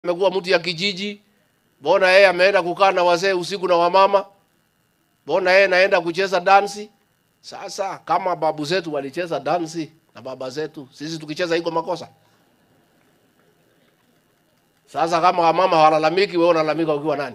amekuwa mtu ya kijiji, mbona yeye ameenda kukaa na wazee usiku na wamama, mbona yeye naenda kucheza dansi. Sasa kama babu zetu walicheza dansi na baba zetu, sisi tukicheza iko makosa? Sasa kama wamama hawalalamiki, wewe unalalamika ukiwa nani?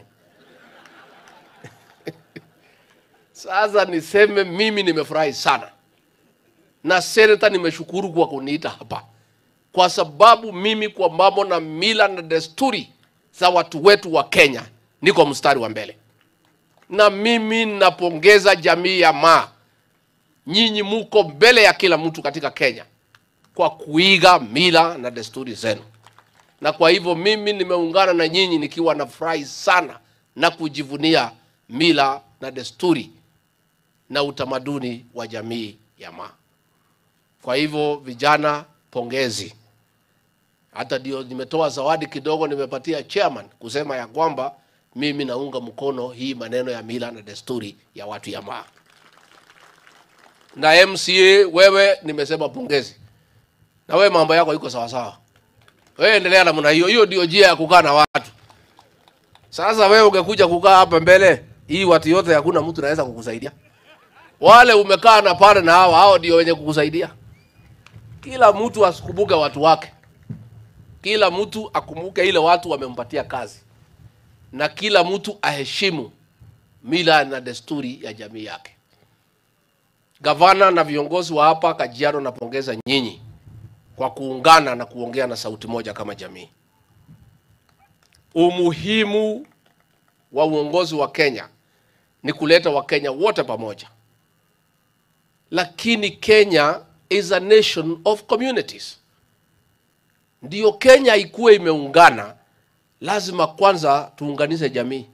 Sasa niseme mimi nimefurahi sana na seneta, nimeshukuru kwa kuniita hapa, kwa sababu mimi kwa mambo na mila na desturi za watu wetu wa Kenya niko mstari wa mbele, na mimi napongeza jamii ya Maa. Nyinyi muko mbele ya kila mtu katika Kenya kwa kuiga mila na desturi zenu, na kwa hivyo mimi nimeungana na nyinyi nikiwa nafurahi sana na kujivunia mila na desturi na utamaduni wa jamii ya Maa. Kwa hivyo vijana, pongezi. Hata ndio nimetoa zawadi kidogo, nimepatia chairman kusema ya kwamba mimi naunga mkono hii maneno ya mila na desturi ya watu ya Maa. Na MCA wewe, nimesema pongezi, na wewe mambo yako iko sawa sawa, wewe endelea namna hiyo. Hiyo ndio njia ya kukaa na watu. Sasa wewe ungekuja kukaa hapa mbele hii watu yote, hakuna mtu anaweza kukusaidia. Wale umekaa na pale na hao hao ndio wenye kukusaidia. Kila mtu asikumbuke watu wake, kila mtu akumbuke ile watu wamempatia kazi, na kila mtu aheshimu mila na desturi ya jamii yake. Gavana na viongozi wa hapa Kajiado, napongeza nyinyi kwa kuungana na kuongea na sauti moja kama jamii. Umuhimu wa uongozi wa Kenya ni kuleta Wakenya wote pamoja, lakini Kenya is a nation of communities. Ndiyo Kenya ikuwe imeungana, lazima kwanza tuunganishe jamii.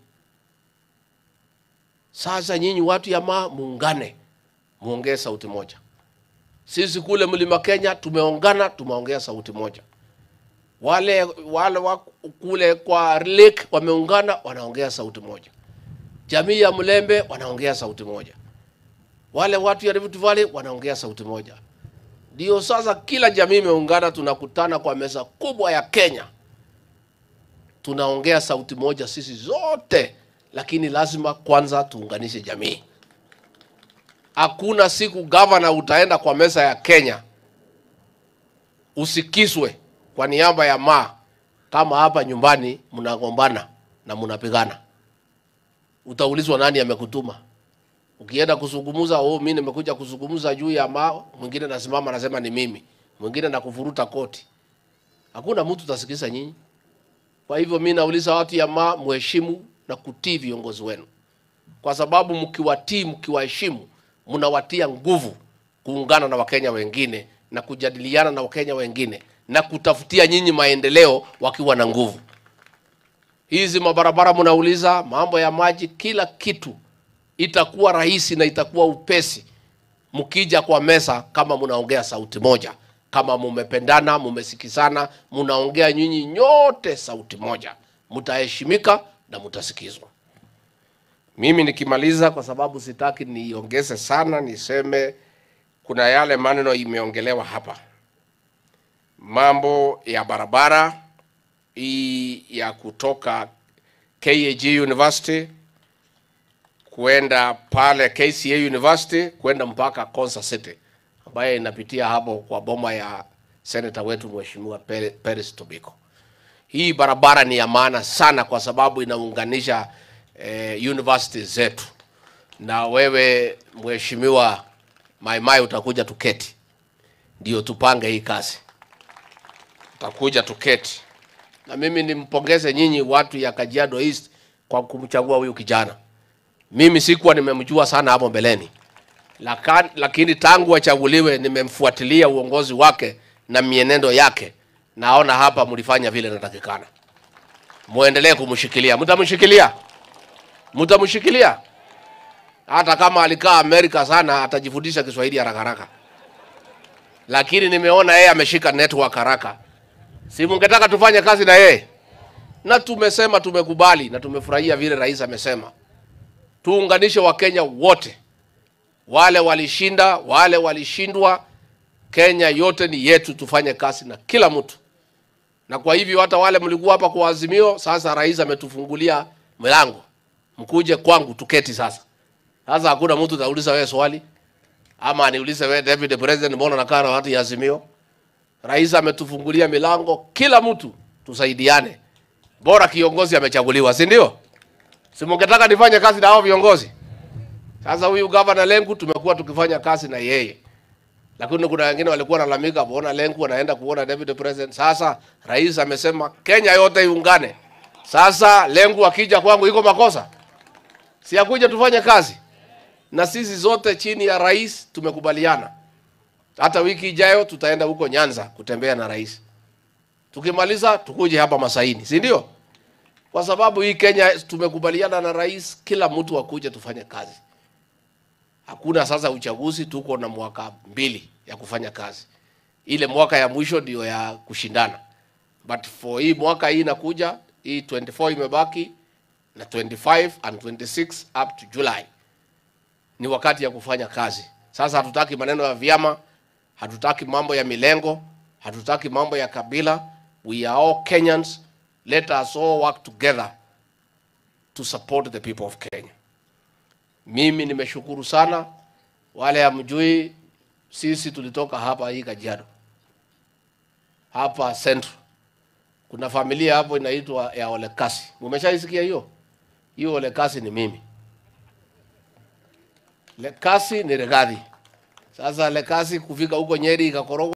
Sasa nyinyi watu ya Maa muungane, muongee sauti moja. Sisi kule mlima Kenya tumeungana, tumeongea sauti moja. Wale wale wa kule kwa lake wameungana, wanaongea sauti moja. Jamii ya Mlembe wanaongea sauti moja. Wale watu ya Rift Valley wanaongea sauti moja. Ndio sasa kila jamii imeungana, tunakutana kwa meza kubwa ya Kenya, tunaongea sauti moja sisi zote, lakini lazima kwanza tuunganishe jamii. Hakuna siku gavana utaenda kwa meza ya Kenya usikiswe kwa niaba ya Maa kama hapa nyumbani mnagombana na mnapigana, utaulizwa nani amekutuma. Ukienda kuzungumza, oh, mimi nimekuja kuzungumza juu ya Maa, mwingine nasimama anasema ni mimi, mwingine nakufuruta koti. Hakuna mtu utasikiza nyinyi. Kwa hivyo mimi nauliza watu ya Maa, muheshimu na kutii viongozi wenu, kwa sababu mkiwatii, mkiwaheshimu, mnawatia nguvu kuungana na Wakenya wengine na kujadiliana na Wakenya wengine na kutafutia nyinyi maendeleo wakiwa na nguvu. Hizi mabarabara mnauliza, mambo ya maji, kila kitu itakuwa rahisi na itakuwa upesi mkija kwa meza, kama mnaongea sauti moja, kama mumependana, mumesikizana, mnaongea nyinyi nyote sauti moja, mtaheshimika na mtasikizwa. Mimi nikimaliza, kwa sababu sitaki niongeze sana, niseme kuna yale maneno imeongelewa hapa, mambo ya barabara hii ya kutoka KAG University kuenda pale KCA University kwenda mpaka Konza City ambayo inapitia hapo kwa boma ya seneta wetu Mheshimiwa Pere- Peres Tobiko. Hii barabara ni ya maana sana kwa sababu inaunganisha eh, university zetu, na wewe Mheshimiwa Maimai utakuja tuketi, ndio tupange hii kazi, utakuja tuketi na mimi nimpongeze nyinyi watu ya Kajiado East kwa kumchagua huyu kijana. Mimi sikuwa nimemjua sana hapo mbeleni, Laka- lakini tangu achaguliwe nimemfuatilia uongozi wake na mienendo yake, naona hapa mlifanya vile natakikana. Muendelee kumshikilia, mtamshikilia, mtamshikilia. Hata kama alikaa Amerika sana, atajifundisha Kiswahili haraka haraka, lakini nimeona yeye ameshika network haraka. Si mungetaka tufanye kazi na yeye? Na tumesema tumekubali na tumefurahia vile rais amesema tuunganishe Wakenya wote, wale walishinda, wale walishindwa. Kenya yote ni yetu, tufanye kazi na kila mtu na kwa hivyo hata wale mlikuwa hapa kwa Azimio, sasa rais ametufungulia mlango, mkuje kwangu tuketi sasa. Sasa hakuna mtu atauliza wewe swali ama aniulize wewe David President, mbona nakaa na watu ya Azimio? Rais ametufungulia milango, kila mtu tusaidiane, bora kiongozi amechaguliwa, si ndio? Si mungetaka nifanye kazi na hao viongozi? Sasa huyu gavana Lenku tumekuwa tukifanya kazi na yeye, lakini kuna wengine walikuwa nalalamika, mbona Lenku anaenda kuona David President. Sasa rais amesema Kenya yote iungane. Sasa Lenku akija kwangu iko makosa? Si akuja tufanye kazi na sisi zote chini ya rais tumekubaliana. Hata wiki ijayo tutaenda huko Nyanza kutembea na rais. Tukimaliza tukuje hapa Masaini, si ndio? Kwa sababu hii Kenya tumekubaliana na rais, kila mtu akuje tufanye kazi. Hakuna sasa uchaguzi, tuko na mwaka mbili ya kufanya kazi. Ile mwaka ya mwisho ndio ya kushindana, but for hii mwaka hii inakuja hii 24 imebaki na 25 and 26 up to July ni wakati ya kufanya kazi. Sasa hatutaki maneno ya vyama, hatutaki mambo ya milengo, hatutaki mambo ya kabila. We are all Kenyans. Let us all work together to support the people of Kenya. Mimi nimeshukuru sana. Wale hamjui, sisi tulitoka hapa hii Kajiado, hapa Central. Kuna familia hapo inaitwa ya Olekasi. Umeshaisikia hiyo? Hiyo Olekasi ni mimi. Lekasi ni Regadi. Sasa Lekasi kufika huko Nyeri ikakorogwa